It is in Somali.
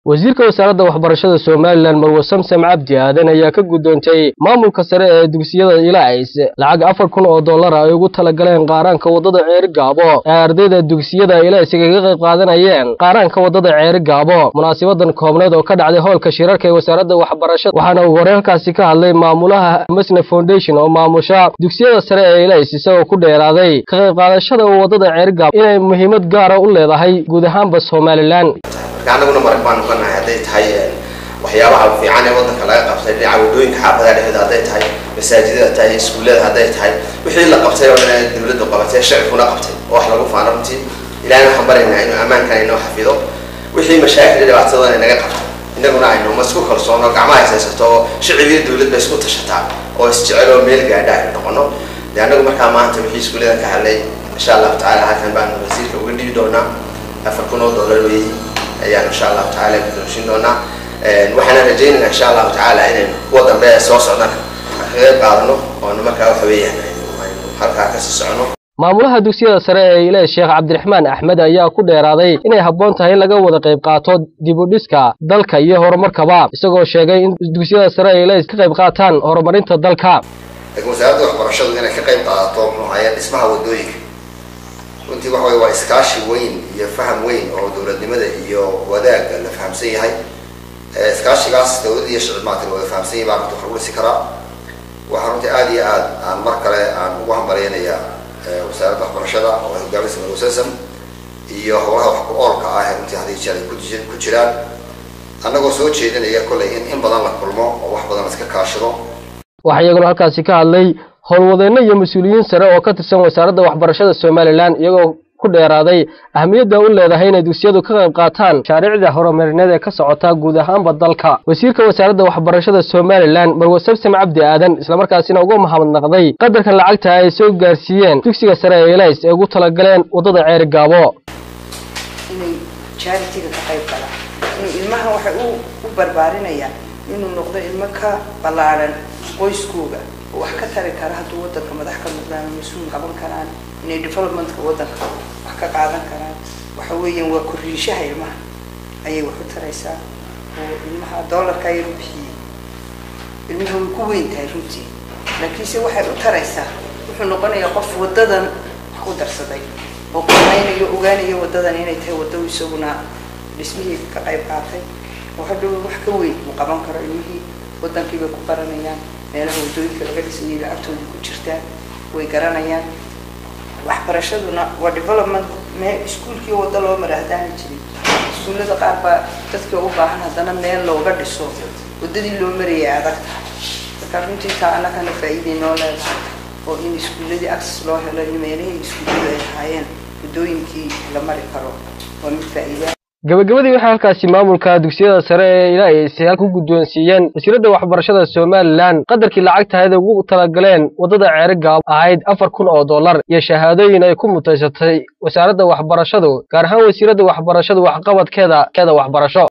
wasiirka wasaaradda waxbarashada somalilan marwe samsam cabdi aadan ayaa ka guddoontay maamulka sare ee dugsiyada ilaais lacag afar kun oo dollar ay ugu talagaleen qaaraanka waddada ceeri gaabo ee ardayda dugsiyada ilaais kaga qayb qaadanayeen qaaraanka waddada ceeri gaabo munaasabadan koobneed oo ka dhacday hoolka shirarka ee wasaaradda waxbarashada waxaana uu hore halkaasi ka hadlay maamulaha masne foundation oo maamusha dugsiyada sare ee ilaais isagoo ku dheeraaday ka qayb qaadashada waddada ceeri gaabo inay muhiimad gaara u leedahay guud ahaanba somalilan anaguna marag baanu ka nahay hadday tahay waxyaabaha fiican ee waddanka laga qabtay dhinaca waddooyinka xaafadaha dhexdooda hadday tahay masaajidada tahay iskuullada hadday tahay wixii la qabtay oo dhan dawladdu qabatay shacibkuna qabtay oo wax lagu faano runtii ilahina waxaan baryaynaa inuu ammaankan inoo xafido wixii mashaakil dhibaatadooda inaga qabto inaguna aynu ma isku kalsoono gacmaha ishaysato oo shicib iyo dawlad ba isku tashataa oo isjecel oo meel gaadha aynu noqono dee anagu markaa maanta wixii iskuulladan ka hadlay insha allahu tacala halkan baanu wasiirka uga dhibi doonaa afar kun oo dollar weeyi ayaan insha allahu tacaala guddoonsin doonaa waxaana rajaynaynaa insha allahu tacaala inaynu kuwa dambe ee soo socdana ka qayb qaadano oonu markaa waxa weeyaan aynu halkaa kasii socono maamulaha dugsiyada sare ee ilaah sheekh cabdiraxmaan axmed ayaa ku dheeraaday inay habboon tahay in laga wada qayb qaato dib u dhiska dalka iyo horumarkaba isagoo sheegay in dugsiyada sare ee ilaah ka qayb qaataan horumarinta dalka laakiin wasaaradda waxbarashadu inay ka qayb qaadato muxuu ahaye dhismaha waddooyinka runtii waxa weye waa iskaashi weyn iyo faham weyn oo dowladnimada iyo wadaagga la fahamsan yahay iskaashigaas dawladda iyo shicib maanta la wada fahamsan yahay baa runtii wax lagu dhisi karaa waxaa runtii aada iyo aad aan mar kale aan ugu hambalyanayaa wasaaradda waxbarashada oo ay hogaaminaysa marwasasam iyo howlaha wax ku oolka ah ee runtii hadii jeer ay ku ku jiraan annagoo soo jeedinaya kollay in in badan la kulmo oo wax badan la iska kaashado waxaa iyaguna halkaasi ka hadlay howlwadeenno iyo mas-uuliyiin sare oo ka tirsan wasaaradda waxbarashada somalilan iyagoo ku dheeraaday ahmiyadda u leedahay inay dugsiyadu ka qayb qaataan mashaariicda horumarineed ee ka socota guud ahaanba dalka wasiirka wasaaradda waxbarashada somalilan marwe samsam cabdi aadan islamarkaasina uga mahadnaqday qadarka lacagta ay soo gaarsiiyeen dugsiga sare ee ilays ee ugu talagaleen waddada ceeri gaabo inay jaaritiga ka qayb galaan inuu ilmaha waxay u barbaarinayaan inuu noqdo ilmo ka ballaadhan qoyskooga oo wax ka tari kara hadduu waddanka madax ka noqdaan mas-uul qaban karaan inay developmentka waddanka wax ka qaadan karaan waxa weeyaan waa korriishaha ilmaha ayay wax u taraysaa oo ilmaha doolarka ayay u bixiyey ilmaha way ku weyn tahay runtii laakiinse waxay u taraysaa wuxuu noqonayaa qof waddadan wax u darsaday oo qiimeynayo ogaanayo waddadan inay tahay waddo isaguna dhismihii ka qayb qaatay oo hadhow wax ka weyn uu qaban karo ilmihii waddankii bay ku baranayaan meelaha waddooyinka laga dhisayay lacagtoodii ku jirtaa way garanayaan waxbarashaduna waa development mee iskuulkii waddo loo mara haddaana jirin iskuullada qaar baa dadka u baahan haddana meel looga dhiso waddadii loo marayay adag tahay marka runtii taa annagana faa'iiday noo leedahay oo in iskuulladii access loo helo in meelihii iskuulladu ay ahaayeen waddooyinkii la mari karo waa mid faa'iida gabagabadii waxaa halkaasi maamulka dugsiyada sare ee ilaais ku guddoonsiiyeen wasiiradda waxbarashada somalilan qadarkii lacagtahayd ugu talagaleen waddada ceeri gaabo ahayd afar kun oo dollar iyo shahaadooyin ay ku mutaysatay wasaaradda waxbarashadu gaar ahaan wasiiradda waxbarashadu waxqabadkeeda keeda waxbarasho